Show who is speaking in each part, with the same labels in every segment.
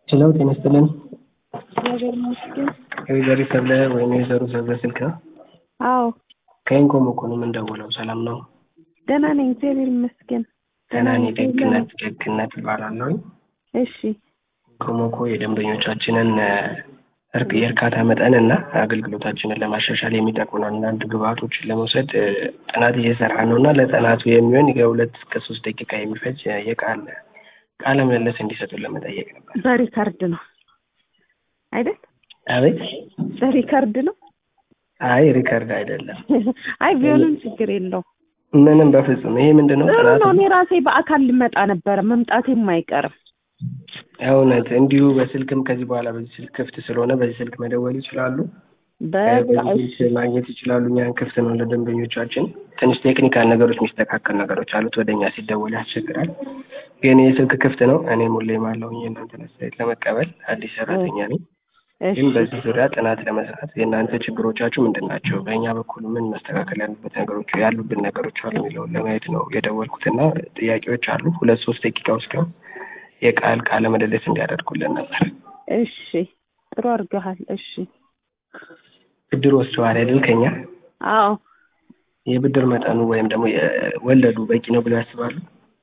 Speaker 1: ችለው ጤና ይስጥልን።
Speaker 2: እግዚአብሔር ይመስገን።
Speaker 1: ወይዘሪ ሰብለ ወይም የወይዘሮ ሰብለ ስልክ ነው።
Speaker 2: አዎ
Speaker 1: ከኢንኮም እኮ ነው የምንደውለው። ሰላም ነው?
Speaker 2: ደህና ነኝ፣ እግዚአብሔር ይመስገን።
Speaker 1: ደህና ነኝ።
Speaker 2: ነኝ።
Speaker 1: ደግነት ደግነት እባላለሁ።
Speaker 2: እሺ
Speaker 1: ኢንኮም እኮ የደንበኞቻችንን እርቅ የእርካታ መጠን እና አገልግሎታችንን ለማሻሻል የሚጠቅሙ አንዳንድ ግብአቶችን ለመውሰድ እ፣ ጥናት እየሰራ ነው እና ለጥናቱ የሚሆን የሁለት እስከ ሶስት ደቂቃ የሚፈጅ የቃል ቃለ ምልልስ እንዲሰጡን ለመጠየቅ ነበር።
Speaker 2: በሪካርድ ነው አይደል?
Speaker 1: አቤት።
Speaker 2: በሪካርድ ነው።
Speaker 1: አይ ሪከርድ አይደለም፣
Speaker 2: አይ ቢሆንም ችግር የለውም።
Speaker 1: ምንም በፍጹም። ይሄ ምንድን ነው?
Speaker 2: ጥሩ
Speaker 1: ጥናቱ
Speaker 2: ነው። እኔ ራሴ በአካል ልመጣ ነበረ፣ መምጣቴም አይቀርም።
Speaker 1: እውነት እንዲሁ በስልክም ከዚህ በኋላ በዚህ ስልክ ክፍት ስለሆነ በዚህ ስልክ መደወል ይችላሉ።
Speaker 2: በቃ
Speaker 1: በዚህ
Speaker 2: እሺ፣
Speaker 1: ስልክ ማግኘት ይችላሉ። እኛን ክፍት ነው ለደንበኞቻችን። ትንሽ ቴክኒካል ነገሮች የሚስተካከል ነገሮች አሉት። ወደ እኛ ሲደወል ያስቸግራል። ግን ይህ ስልክ ክፍት ነው። እኔም ሁሌም አለሁኝ የእናንተን አስተያየት ለመቀበል። አዲስ ሰራተኛ ነኝ።
Speaker 2: እሺ፣
Speaker 1: ግን በዚህ ዙሪያ ጥናት ለመስራት የእናንተ ችግሮቻችሁ ምንድን ናቸው፣ በእኛ በኩል ምን መስተካከል ያሉበት ነገሮች ያሉብን ነገሮች አሉ የሚለውን ለማየት ነው የደወልኩትና ጥያቄዎች አሉ። ሁለት ሶስት ደቂቃ ወስደው የቃል ቃለ ምልልስ እንዲያደርጉልን ነበር።
Speaker 2: እሺ፣ ጥሩ አድርገሃል። እሺ፣
Speaker 1: ብድር ወስደዋል አይደል? ከኛ
Speaker 2: አዎ
Speaker 1: የብድር መጠኑ ወይም ደግሞ የወለዱ በቂ ነው ብለው ያስባሉ?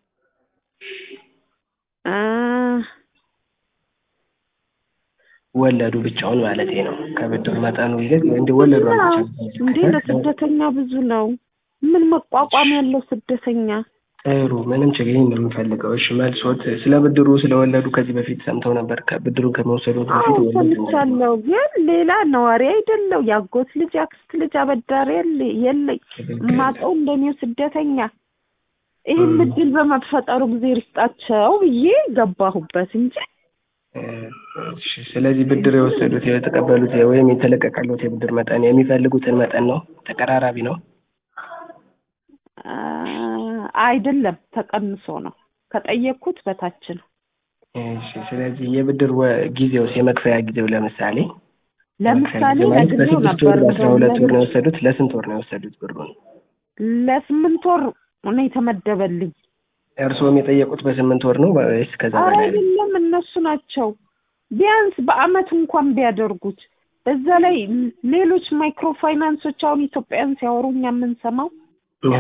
Speaker 2: አ
Speaker 1: ወለዱ ብቻውን ማለት ነው። ከብድር መጠኑ ይልቅ እንደ ወለዱ
Speaker 2: አዎ፣ እንዴ ለስደተኛ ብዙ ነው። ምን መቋቋም ያለው ስደተኛ?
Speaker 1: ጥሩ ምንም ችግር ነው የምፈልገው። እሺ መልሶት ስለ ብድሩ ስለወለዱ ከዚህ በፊት ሰምተው ነበር? ከብድሩን ከመውሰዱ
Speaker 2: አዎ
Speaker 1: በፊት ወለዱ
Speaker 2: ሰምቻለሁ፣ ግን ሌላ ነዋሪ አይደለው የአጎት ልጅ አክስት ልጅ አበዳሪ የለ- የለኝ የማውቀው እንደኔው ስደተኛ ይህን እድል በመፈጠሩ ጊዜ ርስጣቸው ብዬ ገባሁበት እንጂ
Speaker 1: እሺ፣ ስለዚህ ብድር የወሰዱት የተቀበሉት ወይም የተለቀቀሉት የብድር መጠን የሚፈልጉትን መጠን ነው? ተቀራራቢ ነው?
Speaker 2: አ፣ አይደለም ተቀንሶ ነው ከጠየቅኩት በታች ነው።
Speaker 1: እሺ፣ ስለዚህ የብድር ወ- ጊዜውስ የመክፈያ ጊዜው ለምሳሌ
Speaker 2: ለምሳሌ
Speaker 1: ማለት
Speaker 2: ነግሬው
Speaker 1: በስድስት ወር
Speaker 2: ነበር
Speaker 1: በአስራ ሁለት ወር ነው
Speaker 2: እንደውም
Speaker 1: የወሰዱት? ለስንት ወር ነው የወሰዱት ብሩን?
Speaker 2: ለስምንት ወር ነው የተመደበልኝ።
Speaker 1: እርስዎም የጠየቁት በስምንት ወር ነው ወይስ ከዛ
Speaker 2: ኧረ
Speaker 1: በላይ ነው?
Speaker 2: አይደለም እነሱ ናቸው። ቢያንስ በአመት እንኳን ቢያደርጉት በዛ ላይ ሌሎች ማይክሮ ፋይናንሶች አሁን ኢትዮጵያን ሲያወሩ እኛ የምንሰማው እ፣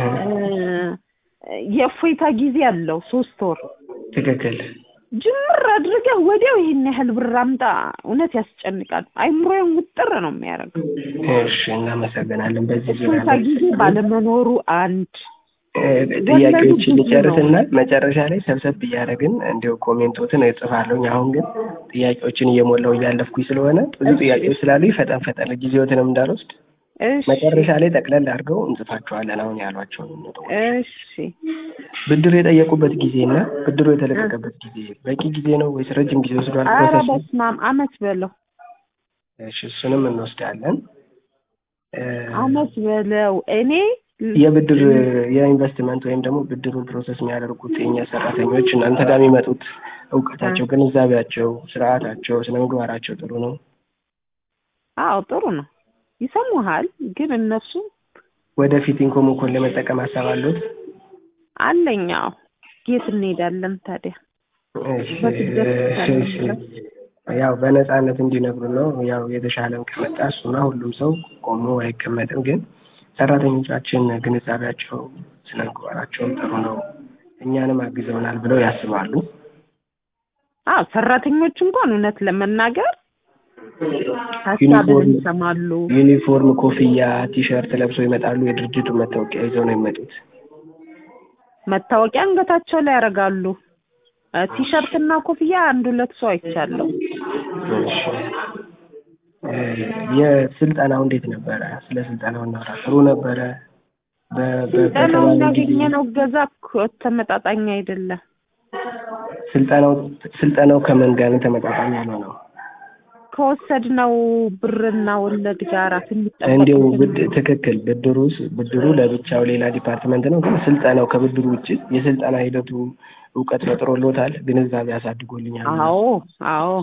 Speaker 2: የእፎይታ ጊዜ አለው ሶስት ወር
Speaker 1: ትክክል።
Speaker 2: ጅምር አድርገህ ወዲያው ይሄን ያህል ብር አምጣ። እውነት ያስጨንቃል። አይምሮዬን ውጥር ነው የሚያደርገው።
Speaker 1: እሺ፣ እናመሰግናለን። በዚህ ዙሪያ
Speaker 2: እፎይታ ጊዜ ባለመኖሩ አንድ
Speaker 1: እ፣ ጥያቄዎችን ልጨርስና መጨረሻ ላይ ሰብሰብ እያደረግን እንዲሁ ኮሜንቶትን እጽፋለሁኝ። አሁን ግን ጥያቄዎችን እየሞላው እያለፍኩኝ ስለሆነ ብዙ ጥያቄዎች ስላሉ ፈጠን ፈጠን ጊዜዎትንም እንዳልወስድ
Speaker 2: እሺ
Speaker 1: መጨረሻ ላይ ጠቅለል አድርገው እንጽፋቸዋለን። አሁን ያሏቸውን ነጥቦች
Speaker 2: እሺ
Speaker 1: ብድር የጠየቁበት ጊዜ እና ብድሩ የተለቀቀበት ጊዜ በቂ ጊዜ ነው ወይስ ረጅም ጊዜ ወስዷል?
Speaker 2: ኧረ
Speaker 1: ፕሮሰሱ?
Speaker 2: በስመ አብ አመት በለው
Speaker 1: እሺ እሱንም እንወስዳለን። እ፣
Speaker 2: አመት በለው እኔ
Speaker 1: የብድር የኢንቨስትመንት ወይም ደግሞ ብድሩን ፕሮሰስ የሚያደርጉት የኛ ሰራተኞች እናንተ ጋር የሚመጡት እውቀታቸው፣ ግንዛቤያቸው፣ ስርዓታቸው፣ ስነ ምግባራቸው ጥሩ ነው?
Speaker 2: አዎ ጥሩ ነው ይሰሙሃል ግን እነሱ
Speaker 1: ወደፊት ኢንኮሞኮን ለመጠቀም ሀሳብ አሉት?
Speaker 2: አለኝ አዎ የት እንሄዳለን ታዲያ
Speaker 1: እሺ፣
Speaker 2: በስደት
Speaker 1: እሺ፣ እሺ። ያው በነፃነት እንዲነግሩ ነው። ያው የተሻለም ከመጣ እሱማ ሁሉም ሰው ቆሞ አይቀመጥም። ግን ሰራተኞቻችን ግንዛቤያቸው ስነ ምግባራቸውም ጥሩ ነው፣ እኛንም አግዘውናል ብለው ያስባሉ።
Speaker 2: አዎ ሰራተኞች እንኳን እውነት ለመናገር ሀሳብን
Speaker 1: ዩኒፎርም
Speaker 2: ይሰማሉ
Speaker 1: ዩኒፎርም፣ ኮፍያ፣ ቲሸርት ለብሰው ይመጣሉ። የድርጅቱ መታወቂያ ይዘው ነው የሚመጡት።
Speaker 2: መታወቂያ አንገታቸው ላይ ያደርጋሉ እ፣ ቲሸርት እና ኮፍያ አንድ ሁለት ሰው አይቻለሁ
Speaker 1: እሺ። እ፣ የስልጠናው እንዴት ነበረ? ስለ ስልጠናው እናውራ። ጥሩ ነበረ? በ- በ-
Speaker 2: ስልጠናው
Speaker 1: በተባለው ጊዜ
Speaker 2: ያገኘነው እገዛ እኮ ተመጣጣኝ አይደለም
Speaker 1: ስልጠናው ስልጠናው ከምን ጋር ነው ተመጣጣኝ ያልሆነው?
Speaker 2: ከወሰድነው ብርና ወለድ ጋር
Speaker 1: እንዲሁ ብድ
Speaker 2: የሚጠበቅብን
Speaker 1: ትክክል ብድሩ ብድሩ ለብቻው ሌላ ዲፓርትመንት ነው። ግን ስልጠናው ከብድሩ ውጭ የስልጠና ሂደቱ እውቀት ፈጥሮሎታል፣ ግንዛቤ አሳድጎልኛል።
Speaker 2: አዎ አዎ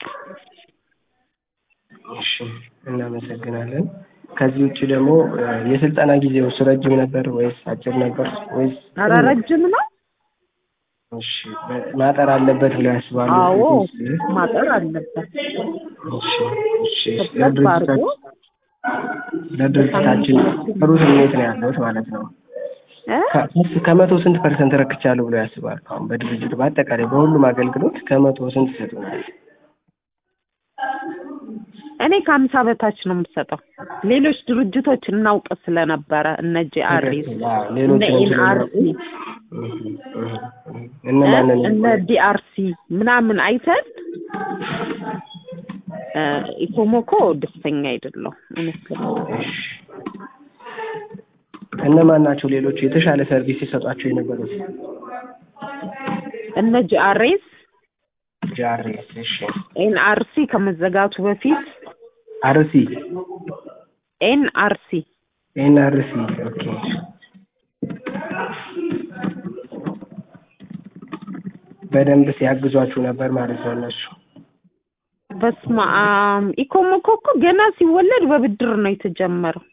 Speaker 1: እሺ እናመሰግናለን። ከዚህ ውጭ ደግሞ እ፣ የስልጠና ጊዜው ረጅም ነበር ወይስ አጭር ነበር ወይስ
Speaker 2: ኧረ ረጅም ነው
Speaker 1: እሺ በ- ማጠር አለበት ብለው ያስባሉ?
Speaker 2: አዎ
Speaker 1: ቤት ውስጥ?
Speaker 2: ማጠር አለበት።
Speaker 1: እሺ እሺ
Speaker 2: ሰብሰብ አድርጎ
Speaker 1: ለድርጅታችን ለድርጅታችን ጥሩ ስሜት ነው ያለሁት ማለት ነው።
Speaker 2: እ?
Speaker 1: ከ- ከመቶ ስንት ፐርሰንት ረክቻለሁ ብለው ያስባሉ? አሁን በድርጅቱ በአጠቃላይ በሁሉም አገልግሎት ከመቶ ስንት ይሰጡናል?
Speaker 2: እኔ ከሀምሳ በታች ነው የምሰጠው። ሌሎች ድርጅቶች እናውቅ ስለነበረ እነ ጂአርኤስ
Speaker 1: ትክክል። አዎ፣
Speaker 2: እነ
Speaker 1: ሌሎችንም
Speaker 2: ኤንአርሲ
Speaker 1: እነማንን
Speaker 2: እነ ዲአርሲ ምናምን አይተን እ፣ ኢኮሞኮ ደስተኛ አይደለሁም እውነት ለመናገር።
Speaker 1: እነማን ናቸው ሌሎቹ የተሻለ ሰርቪስ ሲሰጧቸው የነበሩት?
Speaker 2: እነ ጂአርኤስ
Speaker 1: ጃሬስ እሺ፣
Speaker 2: ኤንአርሲ ከመዘጋቱ በፊት
Speaker 1: አርሲ
Speaker 2: ኤንአርሲ
Speaker 1: ኤንአርሲ ኦኬ። በደንብ ሲያግዟችሁ ነበር ማለት ነው እነሱ።
Speaker 2: በስመ አብ ኢኮሞኮ እኮ ገና ሲወለድ በብድር ነው የተጀመረው።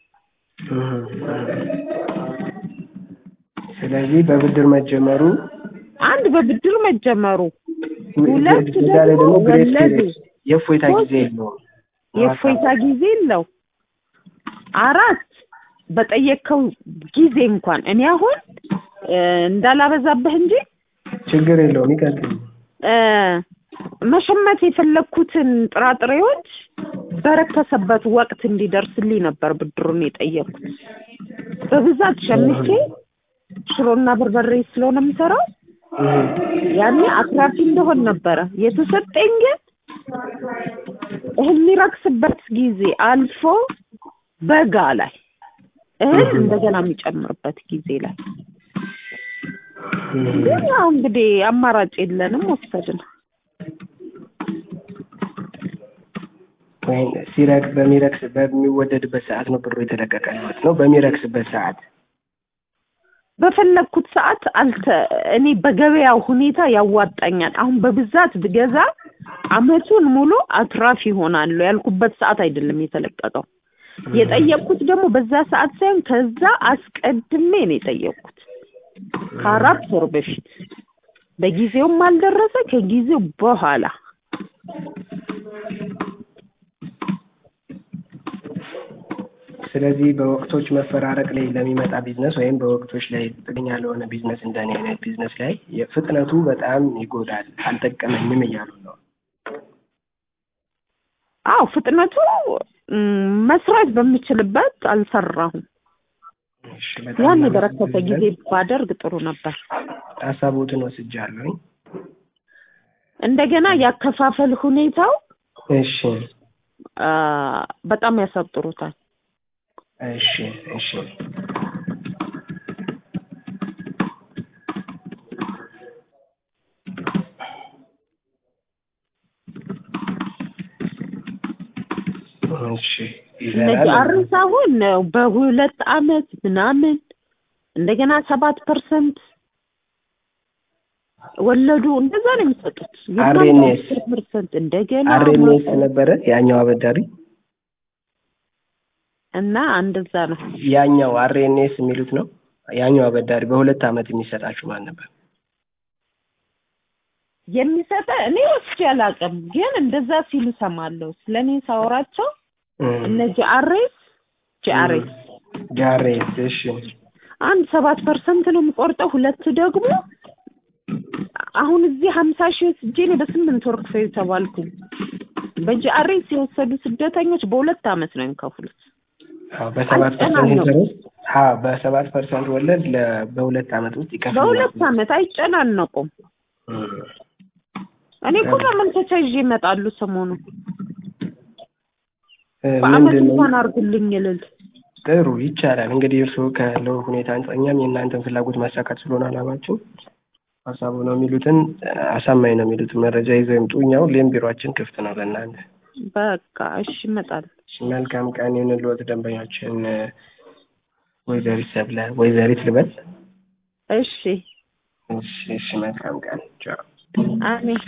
Speaker 1: ስለዚህ በብድር መጀመሩ
Speaker 2: አንድ በብድር መጀመሩ፣ ሁለት
Speaker 1: በዛ ላይ ደግሞ
Speaker 2: ደግሞ
Speaker 1: ግሬስ
Speaker 2: ወለዱ።
Speaker 1: ፔሪየድ የእፎይታ ጊዜ የለውም።
Speaker 2: የእፎይታ ጊዜ የለው። አራት በጠየቅከው ጊዜ እንኳን እኔ አሁን እ፣ እንዳላበዛብህ እንጂ
Speaker 1: ችግር የለውም ይቀጥል።
Speaker 2: እ፣ መሸመት የፈለግኩትን ጥራጥሬዎች በረከሰበት ወቅት እንዲደርስልኝ ነበር ብድሩን የጠየቅኩት። በብዛት ሸምቼ ሽሮና በርበሬ ስለሆነ የምሰራው ያኔ አትራፊ እንደሆን ነበረ የተሰጠኝ። ግን እህል የሚረክስበት ጊዜ አልፎ በጋ ላይ እህል እንደገና የሚጨምርበት ጊዜ ላይ ግን ያው እንግዲህ አማራጭ የለንም ወሰድን።
Speaker 1: ወይም ሲረክ በሚረክስ በሚወደድበት ሰዓት ነው ብሩ የተለቀቀ ማለት ነው። በሚረክስበት ሰዓት
Speaker 2: በፈለግኩት ሰዓት አልተ እኔ በገበያው ሁኔታ ያዋጣኛል። አሁን በብዛት ብገዛ አመቱን ሙሉ አትራፊ ይሆናሉ ያልኩበት ሰዓት አይደለም የተለቀቀው። የጠየቅኩት ደግሞ በዛ ሰዓት ሳይሆን ከዛ አስቀድሜ ነው የጠየቅኩት ከአራት ወር በፊት። በጊዜውም አልደረሰ ከጊዜው በኋላ
Speaker 1: ስለዚህ በወቅቶች መፈራረቅ ላይ ለሚመጣ ቢዝነስ ወይም በወቅቶች ላይ ጥገኛ ለሆነ ቢዝነስ እንደኔ አይነት ቢዝነስ ላይ ፍጥነቱ በጣም ይጎዳል፣ አልጠቀመኝም እያሉ ነው።
Speaker 2: አዎ ፍጥነቱ ም፣ መስራት በምችልበት አልሰራሁም።
Speaker 1: እሺ፣ በጣም
Speaker 2: ያን የበረከተ ጊዜ
Speaker 1: እናመሰግናለን።
Speaker 2: ባደርግ ጥሩ ነበር።
Speaker 1: ሀሳቦትን ወስጃለሁኝ።
Speaker 2: እንደገና ያከፋፈል ሁኔታው
Speaker 1: እሺ
Speaker 2: አ፣ በጣም ያሳጥሩታል።
Speaker 1: እሺ እሺ እሺ ይዘናል።
Speaker 2: እነዚህ አርስ አሁን በሁለት አመት ምናምን እንደገና ሰባት ፐርሰንት ወለዱ እንደዛ ነው የሚሰጡት።
Speaker 1: RNS
Speaker 2: ፐርሰንት እንደገና
Speaker 1: አርኤንኤስ ነበረ ያኛው አበዳሪ
Speaker 2: እና እንደዛ ነው።
Speaker 1: ያኛው አርኤንኤስ የሚሉት ነው። ያኛው አበዳሪ በሁለት አመት የሚሰጣችሁ ማን ነበር?
Speaker 2: የሚሰጠ እኔ ወስጄ አላውቅም፣ ግን እንደዛ ሲሉ ሰማለሁ። ስለኔ ሳወራቸው እነ ጂአርኤስ ጂአርኤስ
Speaker 1: ጃሬስ እሺ
Speaker 2: አንድ ሰባት ፐርሰንት ነው የምቆርጠው፣ ሁለት ደግሞ አሁን እዚህ ሀምሳ ሺህ ወስጄ እኔ በስምንት ወር ክፈዩ ተባልኩኝ። በጂአርኤስ የወሰዱ ስደተኞች በሁለት አመት ነው የሚከፍሉት።
Speaker 1: አዎ በሰባት ፐርሰንት
Speaker 2: አይጨናነቁም።
Speaker 1: ኢንተረስት አዎ በሰባት ፐርሰንት ወለድ ለ- በሁለት አመት ውስጥ ይከፍላል።
Speaker 2: በሁለት አመት አይጨናነቁም። እኔ እኮ ማመልከቻ ይዤ እመጣሉ ሰሞኑ በአመት
Speaker 1: ምንድን ነው
Speaker 2: እንኳን አድርጉልኝ እልል
Speaker 1: ጥሩ ይቻላል። እንግዲህ እርስዎ ካለው ሁኔታ አንጻር እኛም የእናንተን ፍላጎት ማሳካት ስለሆነ አላማችን ሀሳቡ ነው የሚሉትን አሳማኝ ነው የሚሉትን መረጃ ይዘው ይምጡ። እኛ ሁሌም ቢሮአችን ክፍት ነው ለእናንተ።
Speaker 2: በቃ እሺ እመጣለሁ።
Speaker 1: እሺ፣ መልካም ቀን ይሁንልዎት። ደንበኛችን ወይዘሪት ሰብለ ወይዘሪት ልበል?
Speaker 2: እሺ
Speaker 1: እሺ፣ እሺ፣ መልካም ቀን ቻው።
Speaker 2: አሜን።